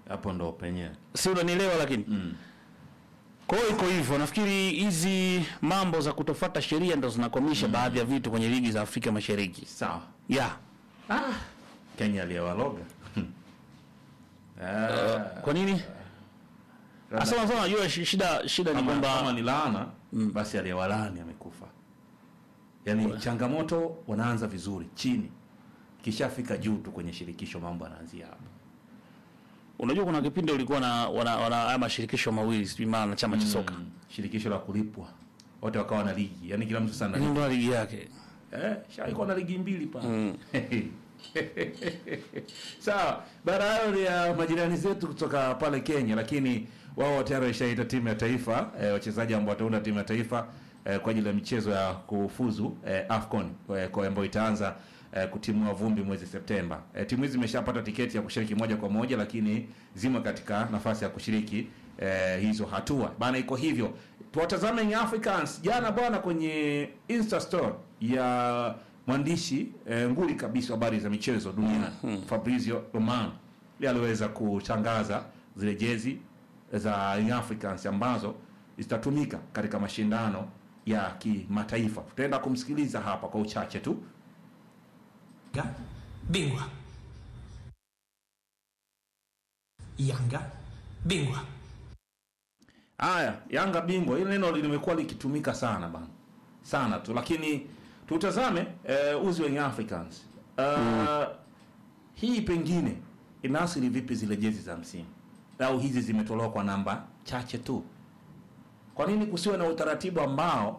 hapo ndo penyewe si unanielewa lakini mm. kwa hiyo iko hivyo nafikiri hizi mambo za kutofuata sheria ndo zinakwamisha baadhi ya vitu kwenye ligi za afrika mashariki sawa yeah. kenya aliyewaloga Ah, kwa nini labda asema sana najua shi- shida shida ni kama, kama kwamba ni laana basi aliyewalaani amekufa yaani changamoto wanaanza vizuri chini kishafika juu tu kwenye shirikisho mambo anaanzia hapa unajua kuna kipindi ulikuwa na wana, wana haya mashirikisho mawili sijui mara na chama cha soka Mm, shirikisho la kulipwa wote wakawa na ligi yaani kila mtu sana mm. ndo ligi yake eh, shaikuwa na ligi mbili pa sawa bara hayo ni ya majirani zetu kutoka pale kenya lakini wao tayari washaita timu ya taifa eh, wachezaji ambao wataunda timu ya taifa eh, kwa ajili ya michezo ya kufuzu eh, afcon eh, kwa ambayo itaanza eh, kutimua vumbi mwezi septemba eh, timu hizi zimeshapata tiketi ya kushiriki moja kwa moja lakini zimo katika nafasi ya kushiriki eh, hizo hatua bana iko hivyo tuwatazame Young africans jana bwana kwenye insta store ya mwandishi eh, nguli kabisa wa habari za michezo duniani fabrizio roman yeye aliweza kutangaza zile jezi za Young africans ambazo zitatumika katika mashindano ya kimataifa tutaenda kumsikiliza hapa kwa uchache tu Yanga bingwa. Yanga bingwa. Haya, Yanga bingwa, hili neno limekuwa likitumika sana bana, sana tu, lakini tutazame eh, uzi wa Young Africans uh, hii pengine inaathiri vipi zile jezi za msimu, au hizi zimetolewa kwa namba chache tu? Kwa nini kusiwe na utaratibu ambao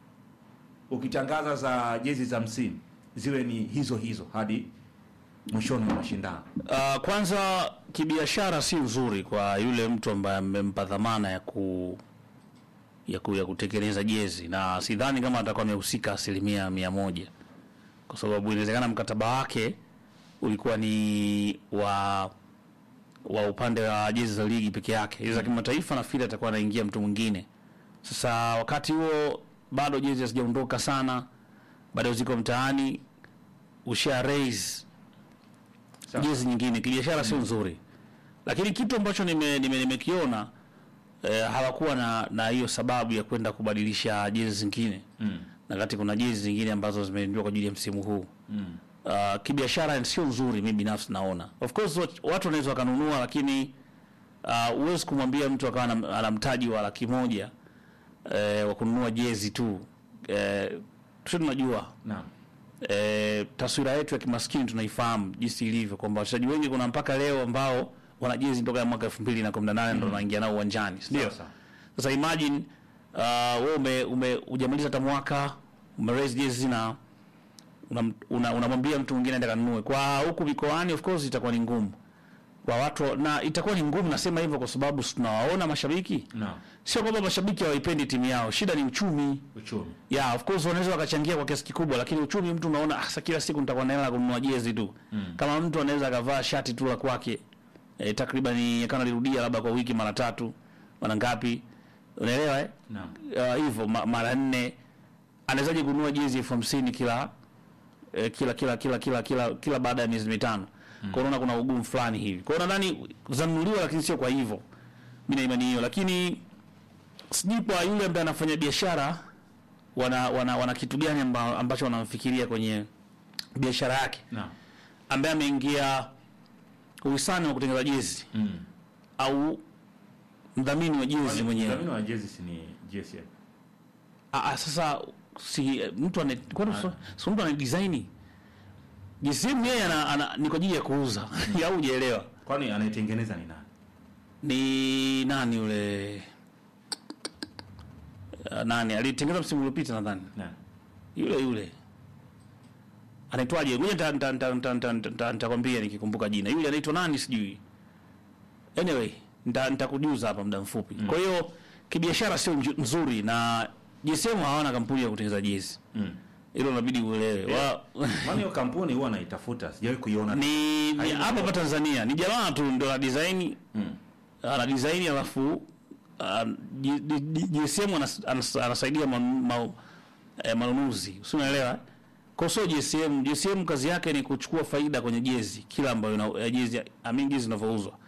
ukitangaza za jezi za msimu ziwe ni hizo hizo hadi mwishoni mwa mashindano? Uh, kwanza kibiashara si nzuri kwa yule mtu ambaye amempa dhamana ya ku ya, ku, ya kutekeleza jezi na sidhani kama atakuwa amehusika asilimia mia moja kwa sababu inawezekana mkataba wake ulikuwa ni wa wa upande wa jezi za ligi peke yake. Hizi za kimataifa nafikiri atakuwa anaingia mtu mwingine. Sasa wakati huo bado jezi hazijaondoka sana, bado ziko mtaani, usha raise Sawa. jezi nyingine kibiashara sio nzuri lakini kitu ambacho nimekiona nime, nimekiona, eh, hawakuwa na na hiyo sababu ya kwenda kubadilisha jezi zingine Mm. na kati kuna jezi zingine ambazo zimeingiwa kwa ajili ya msimu huu Mm. uh, kibiashara sio nzuri mimi binafsi naona of course wat- watu wanaweza wakanunua lakini uh, huwezi kumwambia mtu akawa ana ana mtaji wa laki moja eh, wa kununua jezi tu eh, tu tunajua Naam. e, taswira yetu ya kimaskini tunaifahamu jinsi ilivyo kwamba wachezaji wengi kuna mpaka leo ambao wana jezi toka ya mwaka 2018 ndo wanaingia nao uwanjani si ndio Sawa, sawa. sasa imagine uh, wewe ume, ume hujamaliza hata mwaka umeraise jezi na unamwambia una, unamwambia mtu mwingine aende kanunue kwa huku mikoani of course itakuwa ni ngumu kwa watu na itakuwa ni ngumu nasema hivyo kwa sababu si tunawaona mashabiki Naam. sio kwamba mashabiki hawaipendi timu yao shida ni uchumi Uchumi. yeah, of course wanaweza wakachangia kwa kiasi kikubwa, lakini uchumi mtu unaona ah, sasa kila siku nitakuwa na hela ya kununua jezi tu mm. Kama mtu anaweza akavaa shati tu la kwake e, takriban kana lirudia labda kwa wiki mara tatu mara ngapi, unaelewa eh? Naam. Ah, hivyo ma, mara nne anawezaje kununua jezi elfu hamsini kila eh, kila kila kila kila kila kila baada ya miezi mitano mm. Kwa unaona kuna ugumu fulani hivi, kwa hiyo nadhani zanunuliwa, lakini sio kwa hivyo, mimi na imani hiyo, lakini sijui kwa yule ambaye anafanya biashara wana, wana, wana kitu gani amba, ambacho wanamfikiria kwenye biashara yake Naam. ambaye ameingia uhisani wa kutengeneza jezi Mm. au mdhamini wa jezi mwenyewe Mdhamini wa jezi si ni JSM. Ah, ah, sasa si eh, mtu ane kwani so- si mtu ana design jisimu yeye ana, ana, ni kwa ajili ya kuuza au hujaelewa Kwani anayetengeneza ni nani? ni nani yule uh, nani alitengeneza msimu uliopita nadhani Nani? yule yule anaitwaje ngoja nita- nita- nita- nita- nita- nita- nitakwambia nikikumbuka jina yule anaitwa nani sijui anyway nita- nitakujuza hapa muda mfupi kwa hiyo kibiashara sio nju- nzuri na JSM hawana kampuni ya kutengeneza jezi Mm. hilo inabidi uelewe wa, Maana hiyo kampuni huwa naitafuta, sijawahi kuiona. ni ni Haina hapa hapa Tanzania ni jamaa tu ndo la design Mm. ana design alafu ah, J- J- J- JSM anas- anas- anasaidia man- ma- eh, manunuzi si unaelewa eh? kwa sio JSM JSM kazi yake ni kuchukua faida kwenye jezi kila ambayo ina- ya jezi I mean jezi inavyouzwa